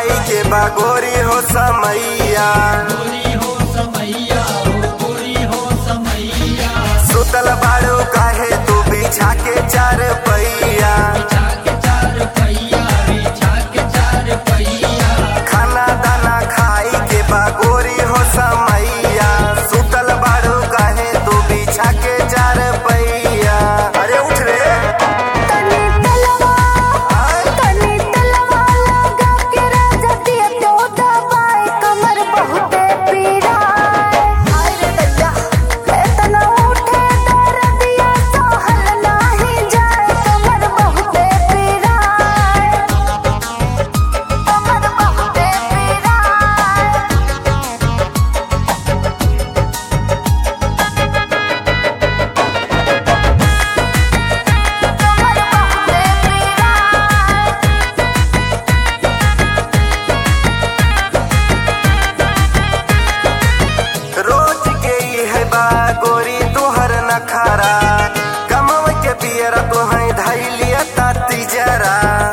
खाई के बागोरी हो समैया गोरी हो समैया हो गोरी हो समैया सुतल बाड़ू काहे तू बिछा के चार पैया बिछा के चार पहिया बिछा के चार पहिया खाना दाना खाई के बागोरी हो समैया सुतल बाड़ू काहे तू बिछा के चार पैया अरे उठ रे तनी तलवा आय, तनी तलवा लगा के राजा दिया तो दबाए कमर बहुते पीड़ा हाय रे दैया इतना उठे दर्दिया सहल नाही जाए कमर बहुते पीड़ा कमर बहुते पीड़ा कमर बहुते पीड़ा रोज के ई है बागोरी तुहर नखारा कमव के पियरा तुहै धैलिया ताती जरा